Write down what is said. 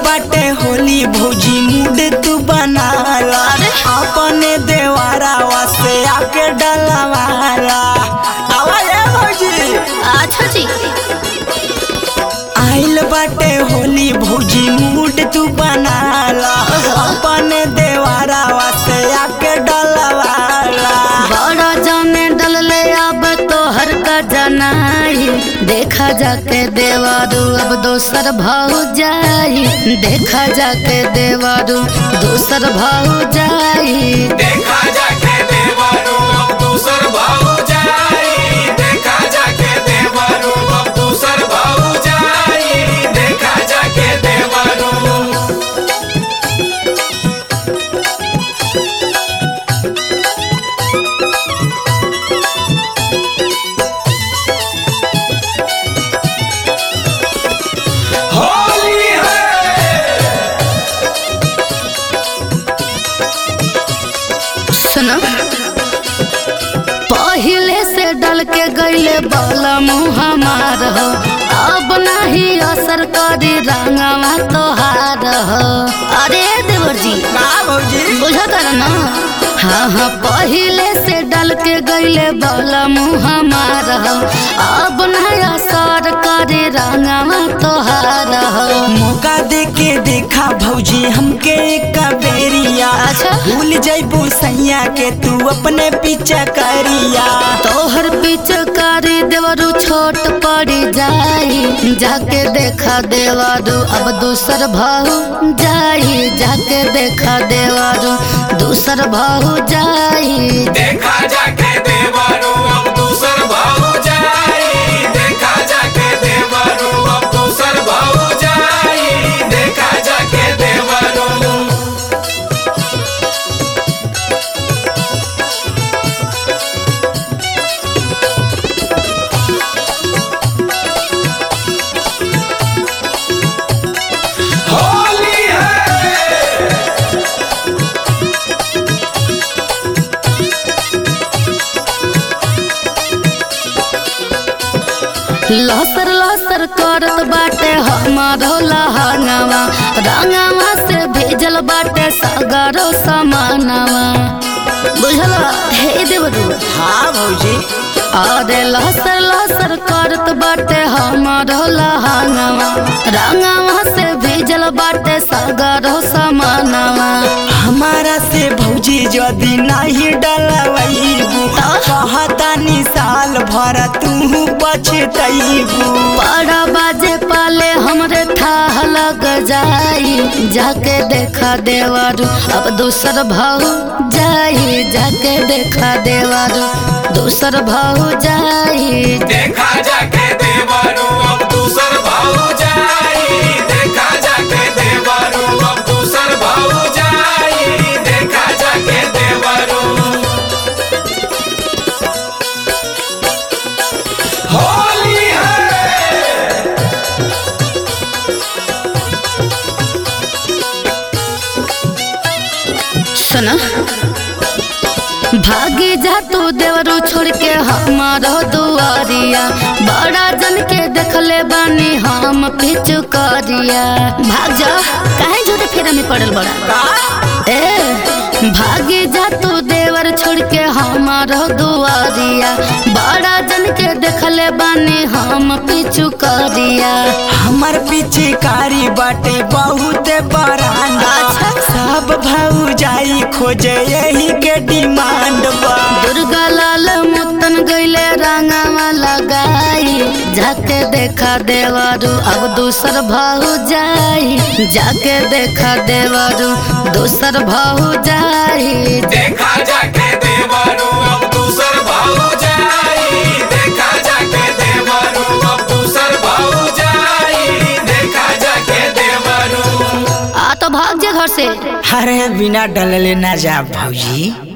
बाटे होली भौजी मूड तू बनाला अपने देवारावा से आके डलवाला आवाज है भौजी अच्छा जी आइल बाटे होली भौजी मूड तू बनाला अपने देवारावा से आके डलवाला बड़ा जाने डलले अब तो हर का जनाई देखा जाके देवारू अब दोसर भाव जाई देखा जाके देवारू दोसर भाव जाई देखा जाके देवरू अब दूसर भाऊ जाई देखा जाके देवरू अब दूसर भाऊ जाई देखा जाके देवरू होली है सुनो पहिले से डल के गईले बाला मुँह हमार हो अब नहीं असर करी रंगवा तोहार हो अरे देवर जी का भौजी बुझत ना हाँ हाँ पहिले से डल के गईले बाला मुँह हमार हो अब नहीं असर करी रंगवा तोहार हो मौका दे के देखा भौजी हमके एक बेरिया अच्छा। भूल जैबू सैया के तू अपने पीछे करिया तोहर पिचकारी देवरू छोट पड़ी जाई जाके देखा देवरू अब दूसर भाऊ जाई जाके देखा देवरू दूसर भाऊ जाई देखा जाके देवरू अब दूसर भाऊ जाई देखा जाके देवरू अब दूसर भाऊ जाई देखा जाके देवरू होली है लसर लसर करत बाटे हमारो लहंगावा रंगावा से भेजल बाटे सगरो समानवा बुझल हे देवरू हाँ भौजी अरे लहसर लहसर करत बाटे हमारो लहंगवा रंगवा से भेजल बाटे सगरो समानवा हमारा से भौजी यदि नहीं डलवैबू कहतानी साल भर तू पछतैबू बड़ा बाजे पाले हमरे थाह लग जाई जाके देखा देवारू अब दूसर भाऊ जाई जाके देखा देवारू दूसर भाऊ जाई देखा जाके देवरू अब दूसर भाऊ जाई देखा जाके देवरू अब दूसर भाऊ जाई देखा जाके देवरू होली है सुना भागी जा तू देवरू छोड़ के हमारो दुआरिया बड़ा जन के देखले बानी हम पिछु करिया भाग जा काहे झूठे फेरा में पड़ल बड़ा ए भागी जा तू देवर छोड़ के हमारो दुआरिया बड़ा जन के देखले बानी हम पिछु करिया हमर पीछे कारी बाटे बहुत बरांडा अच्छा। सब भाऊ जाई खोजे यही के डिमांड बा दुर्गा लाल मुतन गईले रंगावा लगाई जाके देखा देवारू अब दूसर भाऊ जाई जाके देखा देवारू दूसर भाऊ जाई देखा जाके देवरू अब दूसर भाऊ जाई देखा जाके देवरू अब दूसर भाऊ जाई देखा जाके देवरू आ तो भाग जे घर से अरे बिना डलले ना जा भौजी